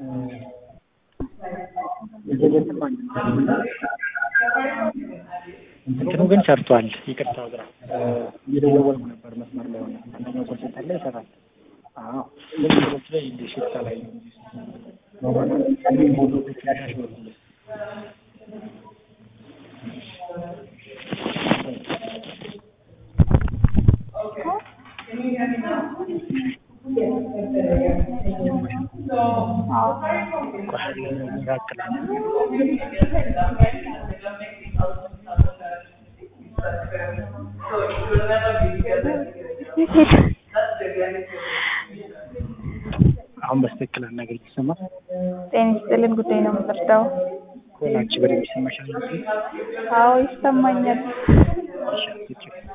እንትኑ ግን ሰርቷል። ይቅርታ ግራ እየደወልኩ ነበር መስመር ላይ ሆነ አንደኛው ኮል ሴንተር ላይ ይሰራል። አዎ ግን ሌሎች ላይ እንደ ሽፍታ ላይ ነው አሁን በስትክክል አናገር ይሰማል። ጤና ይስጥልን ጉዳይ ነው የምንረዳው። ኮላች በደንብ ይሰማሻል? አዎ ይሰማኛል። እሺ